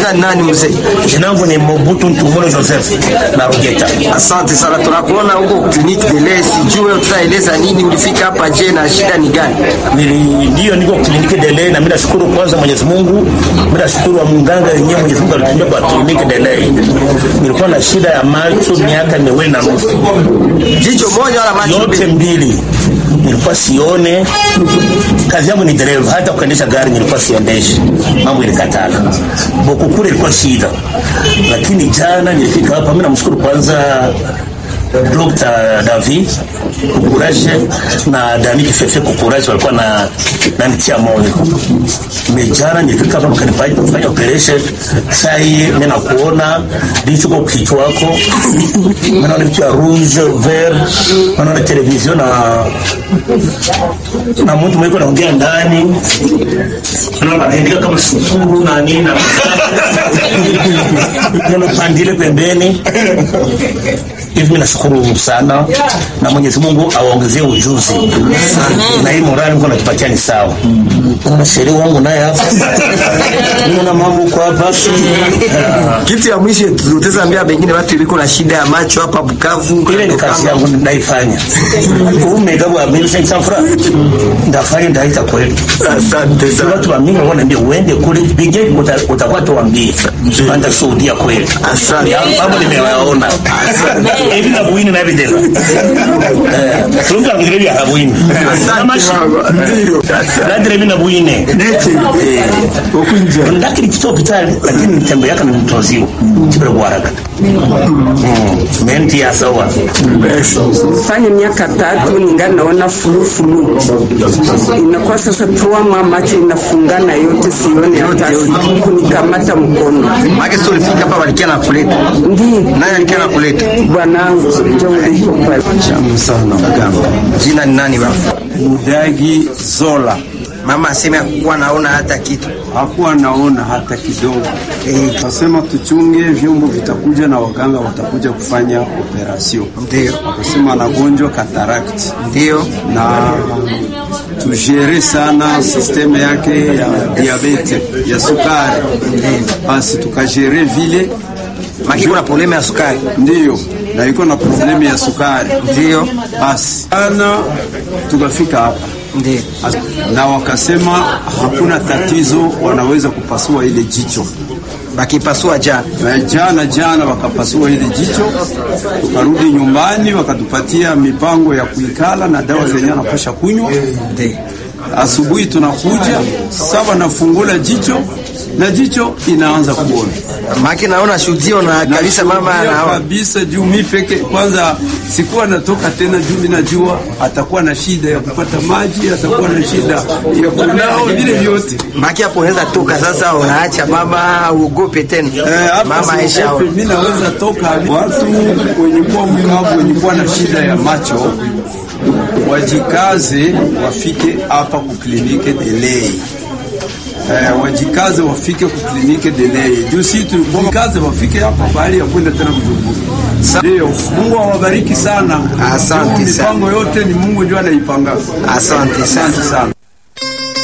Jina ni nani mzee? Jina langu ni Mobutu Ntumolo Joseph na Rugeta. Asante sana, tunakuona huko kliniki Dele, sijue tutaeleza nini, ulifika hapa je, na shida ni gani? Nili ndio niko kliniki Dele na mimi nashukuru kwanza Mwenyezi Mungu. Mimi nashukuru wa mganga yenyewe Mwenyezi Mungu alitumia kwa kliniki Dele. Nilikuwa na shida ya macho miaka miwili na nusu. Jicho moja wala macho Yote mbili. Nilikuwa sione. Kazi yangu ni dereva, hata kuendesha gari nilikuwa siendeshi. Mambo ilikatala. Boku kule ilikuwa shida. Lakini jana nilifika hapa, mimi namshukuru kwanza Dr. David Kukuraje na Dani Kifefe Kukuraje walikuwa na nanitia moyo. Mejana nilifika hapa mkanifanya kufanya operation. Sasa hii mimi nakuona ndicho kwa kichwa wako. Mimi naona kitu ya rouge vert, naona television na na mtu mwiko naongea ndani. Naona anaandika kama sukuru na nini na naona pandile pembeni hivi mimi nashukuru sana na Mwenyezi Mungu awaongezee ujuzi na hii morali Mungu anatupatia ni sawa. Kuna sheria wangu naye hapa, naona mambo kwa hapa. Kitu ya mwisho tutaweza ambia pengine watu iliko na shida ya macho hapa Bukavu, Ile ni kazi yangu naifanya. Umegabu wa mimi sasa franc ndafanya ndaita kweli. Asante sana. Watu wa mimi wanaambia uende kule bige utakuwa tuambie. Panda shuhudia kweli. Asante. Mambo nimewaona. Hivi na buini na videla. Eh, tunga ngire ya buini. Amashi. Ndio. Nadire mimi na buine. Ndakiri kito hospitali lakini mtembe yake ni mtoziwa. Kibere kwa haraka. Mm. Menti ya sawa. fanya miaka tatu ningali naona fulufulu, inakuwa sasa tuama macho inafungana yote, sione hata kunikamata mkono. Maana sio ulifika hapa walikia na kuleta. Ndiyo Nani alikia na kuleta? bwanangu njo uliko pale. Shamu sana mganga. Jina ni nani baba? Mudagi Zola Mama aseme hakuwa naona hata kitu. hakuwa naona hata kidogo. Eh, Akasema tuchunge, vyombo vitakuja na waganga watakuja kufanya operasyon. Ndio. Akasema anagonjwa katarakti Ndio. na tujere sana sisteme yake ya diabete ya sukari, basi tukajere vile Maki kuna problema ya sukari. ndiyo, na iko na problemu ya sukari, Ndio. basi ana tukafika hapa Ndio. na wakasema hakuna tatizo, wanaweza kupasua ile jicho. Bakipasua jana. Na jana jana wakapasua ile jicho, tukarudi nyumbani, wakatupatia mipango ya kuikala na dawa zenye anapasha kunywa. Ndio. Asubuhi tunakuja saba, nafungula jicho na jicho inaanza kuona Maki naona shuhudio na kabisa mama Nashuhudia anaona. kabisa juu mi peke kwanza sikuwa natoka tena, juu mi najua atakuwa na shida ya kupata maji, atakuwa na shida ya kunao vile vyote. Maki hapo unaweza toka sasa, unaacha mama uogope tena. Eh, hapa Mama Aisha. siogope, mi naweza toka. Watu wenye kuwa mkavu, wenye kuwa na shida ya macho wajikaze, wafike hapa kuklinike Delei. Eh, wajikaze wafike kuklinike Delei juu si tulikaze wafike hapa bahali ya kwenda tena Bujumbura. Ndio, Mungu awabariki sana. Asante Juu sana. Mipango yote ni Mungu ndio anaipanga. Asante sana. Asante sana.